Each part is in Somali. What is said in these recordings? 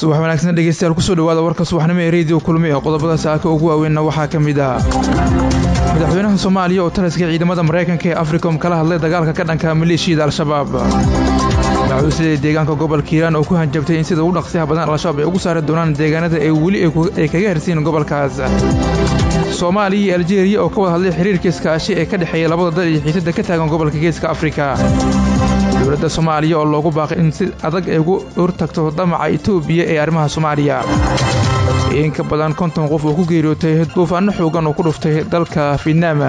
subax wanaagsan dhegeystayaal kusoo dhawaada warka subaxnimo ee rediyo kulmi ee qodobada saaka ugu waaweynna waxaa ka mid ah madaxweynaha soomaaliya oo taliska ciidamada maraykanka ee africom kala hadlay dagaalka ka dhanka maleeshiyada al-shabaab maxuusida deegaanka gobolka hiiraan oo ku hanjabtay in sida ugu dhaqsiyaha badan al-shabaab ay ugu saari doonaan deegaanada ay weli ay kaga hersiin gobolkaas soomaaliya iyo aljeeriya oo ka wada hadlay xiriirka iskaashi ee ka dhexeeya labada dal iyo xiisada ka taagan gobolka geeska afrika dowladda soomaaliya oo loogu baaqay in si adag ay ugu hortagto damaca itoobiya ee arrimaha soomaaliya in ka badan konton qof oo ku geeriyootay duufaano xoogan oo ku dhuftay dalka fietnaam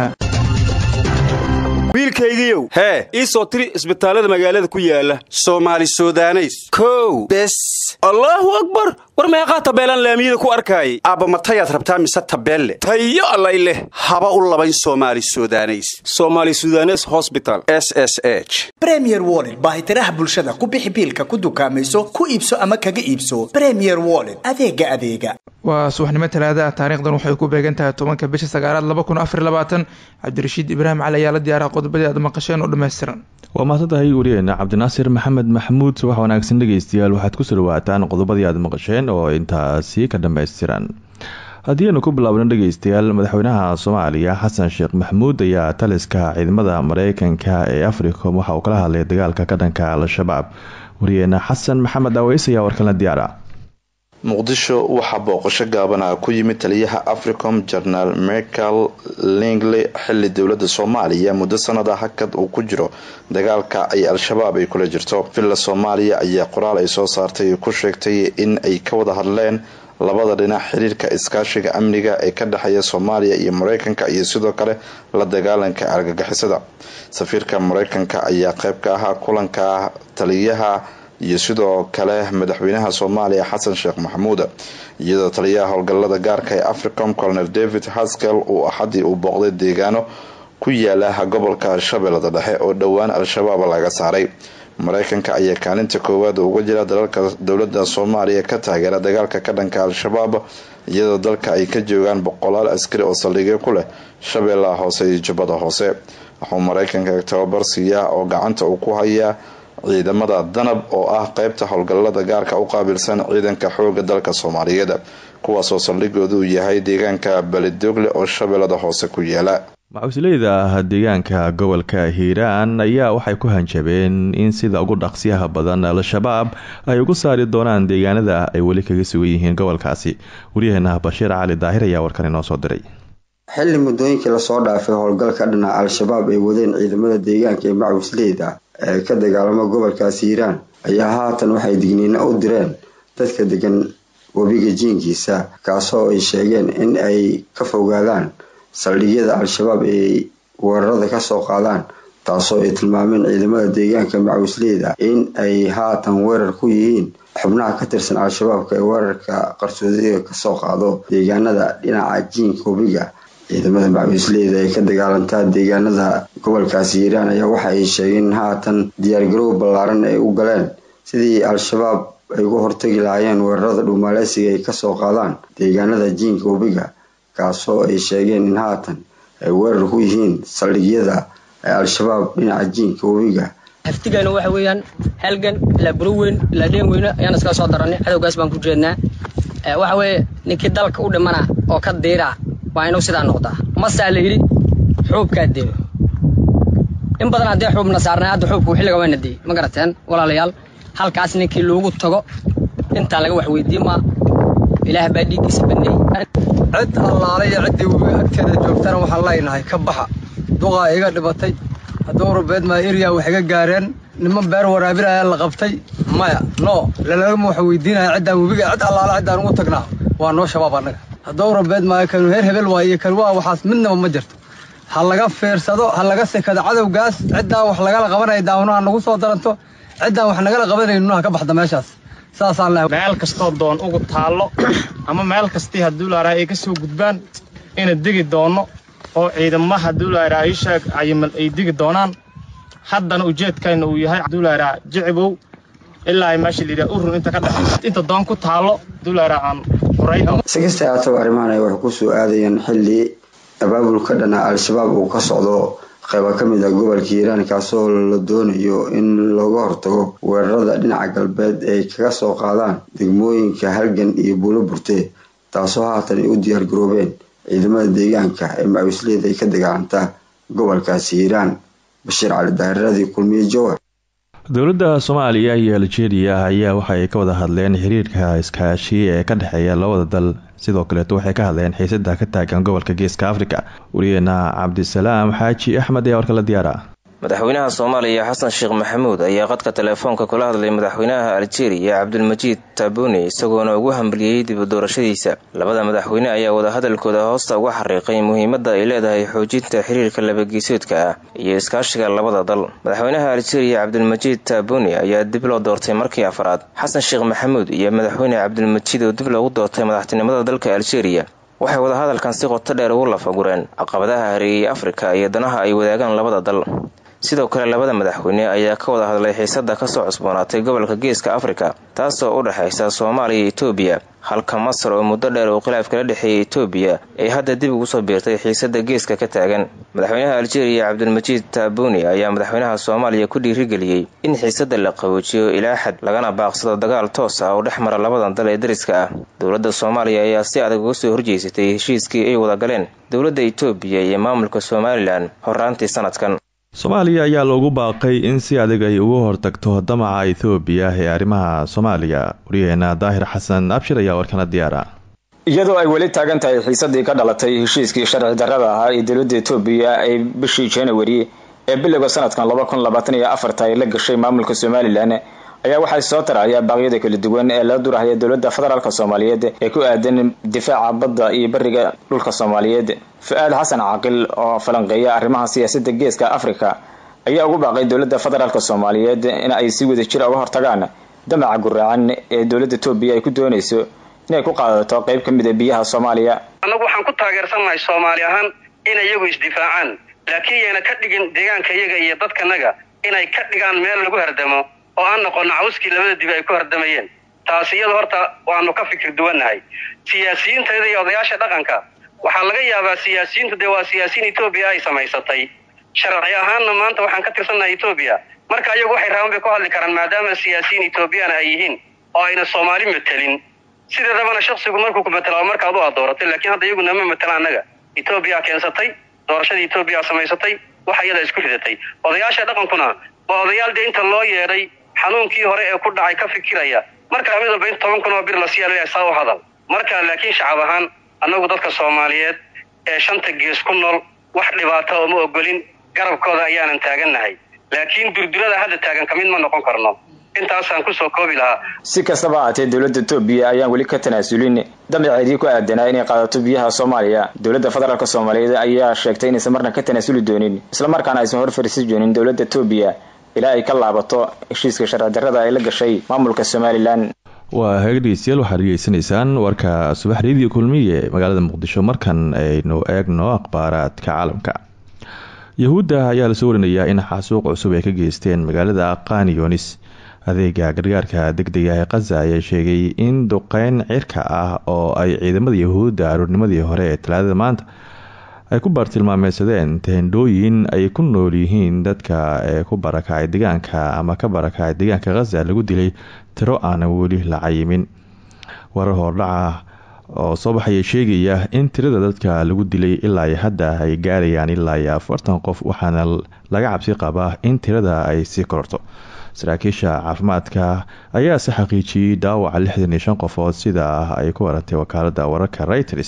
wiilkaygiiow hee ii soo tiri isbitaallada magaalada ku yaala soomaali sudaneys kow bes allaahu akbar war meeqaa tabeelaan laamiyada ku arkaayay aabba matayaad rabtaa mise tabeelle tayo allay leh haba u labayn soomaali sudaneys somaali sudanes hosbital s s h bremier woled baahitiraha bulshada ku bixi biilka ku dukaamayso ku iibso ama kaga iibso bremier woled adeega adeega waa subaxnimo talaada ah taariikhdan waxay ku beegan tahay tobanka bisha sagaalaad laba kun afar labaatan cabdirashiid ibraahim cali ayaa la diyaaraha qodobadii aad maqasheen oo dhammaystiran waa mahadsantahay wariyeena cabdinaasir maxamed maxamuud subax wanaagsan dhegeystayaal waxaad kusoo dhawaataan qodobadii aad maqasheen oo intaasi ka dhammaystiran haddii aynu ku bilaabno dhegeystayaal madaxweynaha soomaaliya xasan sheekh maxamuud ayaa taliska ciidamada mareykanka ee africom waxa uu kala hadlay dagaalka ka dhanka al-shabaab wariyeena xasan maxamed aweys ayaa warkanla diyaara muqdisho waxaa booqasho gaabana ku yimid taliyaha africom jenaraal michael lingley xili dowlada soomaaliya muddo sanada hakad uu ku jiro dagaalka ay al-shabaab ay kula jirto villa soomaaliya ayaa qoraal ay soo saartay ku sheegtay in ay ka wada hadleen labada dhinac xiriirka iskaashiga amniga ee ka dhexeeya soomaaliya iyo mareykanka iyo sidoo kale la dagaalanka argagixisada safiirka mareykanka ayaa qeyb ka ahaa kulanka taliyaha iyo sidoo kale madaxweynaha soomaaliya xasan sheekh maxamuud iyadoo taliyaha howlgalada gaarka ee africom colonel david haskel uu axadii uu booqday deegaano ku yaala gobolka shabeellada dhexe oo dhowaan al-shabaab laga saaray mareykanka ayaa kaalinta koowaad uga jira dalalka dowlada soomaaliya ka taageera dagaalka ka dhanka al-shabaab iyadoo dalka ay ka joogaan boqolaal askari oo saldhigyo ku leh shabeellaha hoose iyo jubbada hoose wuxuu mareykanka tababar siiyaa oo gacanta uu ku hayaa ciidamada danab oo ah qeybta howlgalada gaarka u qaabilsan ciidanka xooga dalka soomaaliyeed kuwaasoo saldhigoodu uu yahay deegaanka balidogle oo shabeellada hoose ku yaala macusleyda deegaanka gobolka hiiraan ayaa waxay ku hanjabeen in sida ugu dhaqsiyaha badan al-shabaab ay ugu saari doonaan deegaanada ay weli kaga sugan yihiin gobolkaasi waryaheena bashiir cali daahir ayaa warkan inoo soo diray xilli muddooyinkii lasoo dhaafay howlgalka dhinaca al-shabaab ay wadeen ciidamada deegaanka ee macusleyda ee ka dagaalama gobolkaasi hiiraan ayaa haatan waxay digniino u direen dadka degan webiga jiinkiisa kaasoo ay sheegeen in ay ka fogaadaan saldhigyada al-shabaab ay weerarada kasoo qaadaan taasoo ay tilmaameen ciidamada deegaanka macawisleyda in ay haatan weerar ku yihiin xubnaha ka tirsan al-shabaabka ee weerarka qarsoodiga kasoo qaado deegaanada dhinaca jiinka webiga ciidamada macawisleyda ee ka dagaalantaa deegaanada gobolkaasi hiiraan ayaa waxa ay sheegeen in haatan diyaargarow ballaaran ay u galeen sidii al-shabaab ay uga hortagi lahaayeen weerarada dhuumaaleysiga ay kasoo qaadaan deegaanada jiinka webiga kaasoo ay sheegeen in haatan ay weerar ku yihiin saldhigyada ee al-shabaab dhinaca jiinka webiga haftigeena waxa weeyaan halgan ilaa buroweyn ilaa dheenweyne ayaan iskala soo daranay cadowgaas baan ku jeednaa waxa weeye ninkii dalka u dhimana oo ka diira waa inuu sidaa noqdaa masaa la yidhi xuubkaa deeyo in badan haddee xuubna saarnay hadda xuubku xilliga wayna deeyey ma garateen walaalayaal halkaas ninkii loogu tago intaa laga wax weydiin maa ilaah baa dhiiggiisa baneeyey cid allaale iyo ciddii webiga agteeda joogtana waxaan leynahay ka baxa duqaa iga dhibatay hadduu rubeed maa eriya wax iga gaareen niman beer waraabinaya la qabtay maya no lalagama wax weydiinaya ciddaan webiga cid allaale ciddaan ugu tagnaa waa noo shabaab annaga hadduu rubeed maayo kanu heer hebel waay iyo kan waa waxaas midnaba ma jirto ha laga fiirsado ha laga sekado cadowgaas ciddaan wax lagala qabanaya daawnaha nagu soo daranto ciddaan wax nagala qabanaynuha ka baxda meeshaas saasaan leh meel kastoo doon ugu taallo ama meel kastii hadduu laaraa ay ka soo gudbaan ina degi doonno oo ciidamaha hadduu laaraa ishaag cayimal ay degi doonaan haddana ujeedkayna uu yahay hadduu laaraa jicibow ilaa meesha layidhaha urun inta ka dhex inta doon ku taallo hadduu laaraa aan horay si kasta haataba arrimahan ay wax ku soo aadayeen xilli abaabulka dhana al-shabaab uu ka socdo qayba ka mid ah gobolka hiiraan kaasoo la doonayo in looga hortago weerarada dhinaca galbeed ay kaga soo qaadaan degmooyinka halgan iyo buulo burte taasoo haatan ay u diyaar garoobeen ciidamada deegaanka ee macawisleyda ay ka dagaalantaa gobolkaasi hiiraan bashiir cali daahiradii kulmiye jowar dowladda soomaaliya iyo aljeeriya ayaa waxaay ka wada hadleen xiriirka iskaashi ee ka dhexeeya labada dal sidoo kaleeto waxay ka hadleen xiisada ka taagan gobolka geeska afrika wariyeena cabdisalaam xaaji axmed ayaa warka la diyaara madaxweynaha soomaaliya xasan sheekh maxamuud ayaa qadka teleefoonka kula hadlay madaxweynaha aljeeriya cabdulmajiid taabuni isagoona ugu hambaliyey dib u doorashadiisa labada madaxweyne ayaa wadahadalkooda hoosta uga xariiqay muhiimadda ay leedahay xoojinta xiriirka labageesoodka ah iyo iskaashiga labada dal madaxweynaha aljeeriya cabdulmajiid taabuni ayaa dib loo doortay markii afraad xasan sheekh maxamuud iyo madaxweyne cabdulmajiid oo dib loogu doortay madaxtinimada dalka aljeeriya waxay wadahadalkan si qoto dheer ugu lafagureen caqabadaha hareeyay afrika iyo danaha ay wadaagaan labada dal sidoo kale labada madaxweyne ayaa ka wada hadlay xiisada kasoo cusboonaatay gobolka geeska afrika taasoo u dhexaysa soomaaliya iyo etoobiya halka masar oo muddo dheer uu khilaaf kala dhexeeyay etoobiya ay hadda dib ugu soo biirtay xiisada geeska ka taagan madaxweynaha aljeeriya cabdulmajiid taabuni ayaa madaxweynaha soomaaliya ku dhiirigeliyey in xiisada la qaboojiyo ilaa xad lagana baaqsado dagaal toos ah oo dhex mara labadan dal ee dariska ah dowladda soomaaliya ayaa si adag uga soo horjeysatay heshiiskii ay wada galeen dowladda etoobiya iyo maamulka somalilan horaantii sanadkan soomaaliya ayaa loogu baaqay in si adag ay uga hortagto damaca ethoobiya ee arrimaha soomaaliya wariyaheena daahir xasan abshir ayaa warkana diyaara iyadoo ay weli taagan tahay xiisadii ka dhalatay heshiiskii sharci darrada ahaa ee dowladda etoobiya ay bishii january ee bilowga sanadkan laba kun labaatan iyo afarta ay la gashay maamulka somalilan ayaa waxay soo taraya baaqyada kala duwan ee la durahaya dowladda federaalk soomaaliyeed ee ku aadan difaaca badda iyo bariga dhulka soomaaliyeed fu-aad xasan caaqil oo falanqeeya arrimaha siyaasadda geeska africa ayaa ugu baaqay dowladda federaalk soomaaliyeed in ay si wada jira uga hortagaan damaca guraacan ee dowladda etoobiya ay ku doonayso inay ku qaadato qayb ka mid a biyaha soomaaliya annagu waxaan ku taageersannahay soomaali ahaan inay iyagu isdifaacaan laakiin yayna ka dhigin deegaanka iyaga iyo dadkanaga inay ka dhigaan meel lagu hardamo oo aan noqono cawskii labada dibi ay ku hardamayeen taasi iyada horta waanu ka fikir duwannahay siyaasiyiintayda iyo odayaasha dhaqanka waxaa laga yaabaa siyaasiyiintu dee waa siyaasiyiin etoobiya ay samaysatay sharci ahaanna maanta waxaan ka tirsannahay etoobiya marka iyagu waxay raban bay ku hadli karaan maadaama siyaasiyiin etoobiyana ay yihiin oo ayna soomaali matelin sideedabana shaksigu markuu ku matela markaad u adooratay laakiin hadda iyaguna ma matela annaga etoobiya keensatay doorashadii etoobiya samaysatay waxa iyada isku ridatay odayaasha dhaqankuna waa odayaal dee inta loo yeedhay xanuunkii hore ee ku dhacay ka fikiraya markaa mid walba in toban kun oo bir la siyaa saa u hadal marka laakiin shacab ahaan annagu dadka soomaaliyeed ee shanta gees ku nool wax dhibaata oo ma ogolin garabkooda ayaanan taagannahay laakiin durdurada hadda taagan ka mid ma noqon karno intaasaan kusoo koobi lahaa si kastaba ahaatee dowladda etoobiya ayaan weli ka tanaasulin damaceedii ku aadanaa inay qaadato biyaha soomaaliya dowladda federaalk soomaaliyeed ayaa sheegtay inaysan marna ka tanaasuli doonin islamarkaana aysan hor fariisi doonin dowladda etoobiya ilaa ay ka laabato heshiiska sharci darrada ay la gashay maamulka somalilan waa hegdhegeystayaal waxaad dhegeysanaysaan warka subax reediyo kulmiye magaalada muqdisho markan aynu eegno akhbaaraadka caalamka yahuudda ayaa lasoo warinayaa in xasuuq cusub ay ka geysteen magaalada qaniyonis adeega gargaarka degdega ee khaza ayaa sheegay in duqeyn cirka ah oo ay ciidamada yahuudda aroornimadii hore ee talaadada maanta ay ku baartilmaameysadeen tehendhooyin ay ku nool yihiin dadka ee ku barakacay deegaanka ama ka barakacay deegaanka khaza lagu dilay tiro aanan weli la cayimin warar hordhaca oo soo baxaya sheegaya in tirada dadka lagu dilay ilaa iyo hadda ay gaarayaan ilaa iyo afartan qof waxaana laga cabsi qabaa in tirada ay sii kororto saraakiisha caafimaadka ayaa se xaqiijiyey dhaawaca lixdan iyo shan qofood sida ay ku warantay wakaalada wararka reuters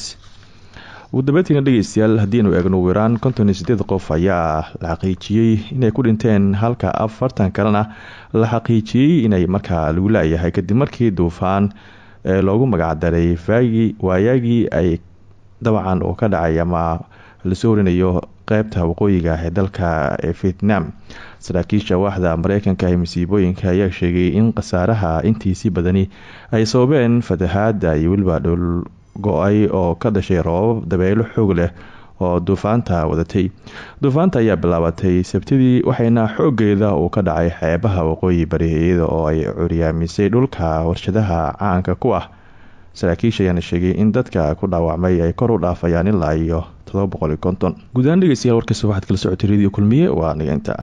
ugu dambeyntiina dhegeystayaal haddiinu eegno wiraan konton iyo sideed qof ayaa la xaqiijiyey inay ku dhinteen halka afartan kalena la xaqiijiyey inay markaa lagu laayahay kadib markii duufaan ee loogu magacdaray waayaagii ay dabcan uu ka dhacay ama lasoo warinayo qeybta waqooyiga ee dalka ee vietnam saraakiisha waaxda mareykanka ee masiibooyinka ayaa sheegay in khasaaraha intiisii badani ay sababeen fatahaada iyo weliba dhul go-ay oo ka dhashay roobab dabeelo xoog leh oo duufaanta wadatay duufaanta ayaa bilaabatay sabtidii waxayna xoogeeda uu ka dhacay xeebaha waqooyi bari iyada oo ay curyaamisay dhulka warshadaha caanka ku ah saraakiisha ayaana sheegay in dadka ku dhaawacmay ay kor u dhaafayaan ilaa iyo todoba boqol iyo konton guud ahaan dhegeystayaal warkasta waxaad kala socotay radio kulmiye waa nigeynta